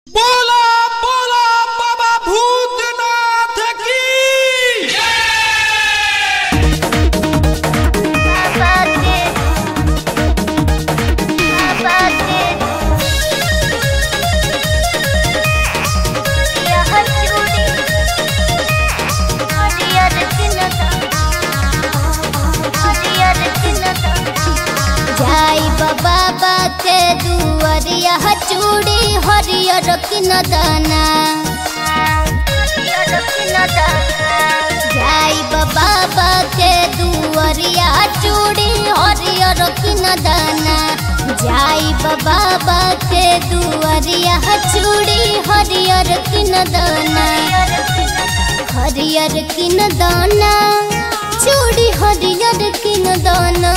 बोला बोला बाबा भूतनाथ की जाई बाबा के दुआरिया चूड़ी हरियर किन दाना जाई बाबा के दुआरिया चूड़ी हरियर किन दाना जाई बाबा के दुआरिया चूड़ी हरियर किन दाना हरियर किन दाना चूड़ी हरियर किन दाना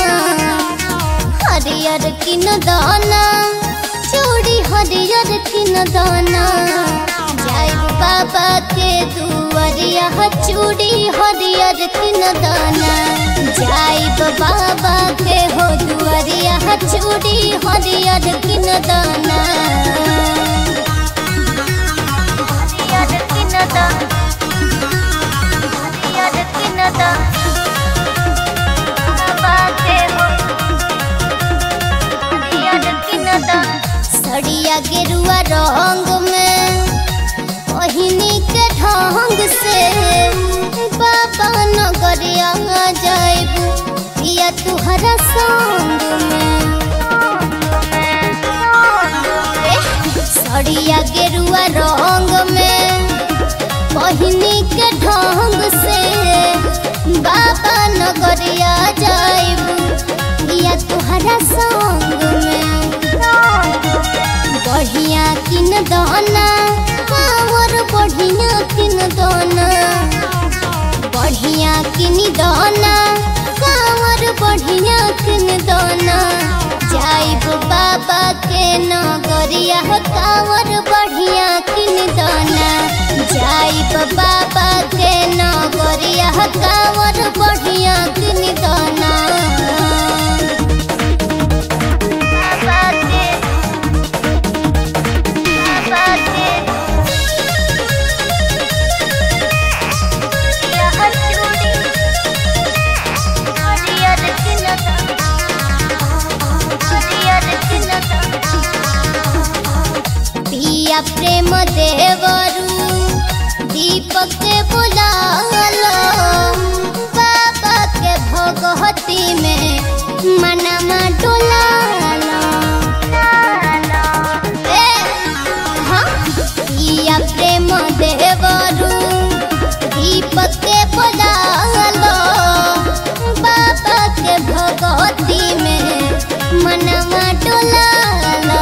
हरियर किन दाना चूड़ी हरियर किन दाना जाई बाबा के दुआरिया चूड़ी हरियर किन दाना जाई बाबा के हो दुआरिया चूड़ी हरियर किन दाना हरियर किन दाना हरियर किन दाना बाबा के हो सड़िया गेरुआ रंग में ओहिनी के ढंग से बाबा नगरिया जाइबू पिया तुहरा संग में सड़िया गेरुआ रंग में ओहिनी के ढंग से बाबा नगरिया जाइबू पिया तुहरा संग में बढ़िया किन दाना कावर बढ़िया किन दाना बढ़िया किन दाना कावर बढ़िया किन दाना जाइब बाबा के नगरिया कावर बढ़िया किन दाना जाइब बाबा के नगरिया कावर बढ़िया किन दाना बाबा के पिया प्रेम देवरू दीपक के बुलालो बाबा के भगवती में मनमा डोलालो ए, हाँ, पिया प्रेम देवरू दीपक के बुलालो बाबा के भगवती में मनवा डोलालो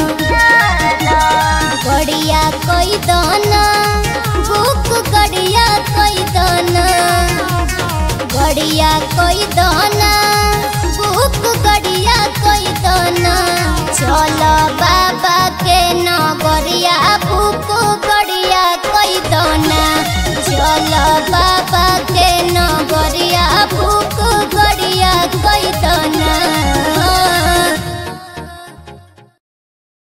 गड़िया कोई दाना बुक गड़िया कोई दाना गड़िया कोई दाना बुक गड़िया कोई दाना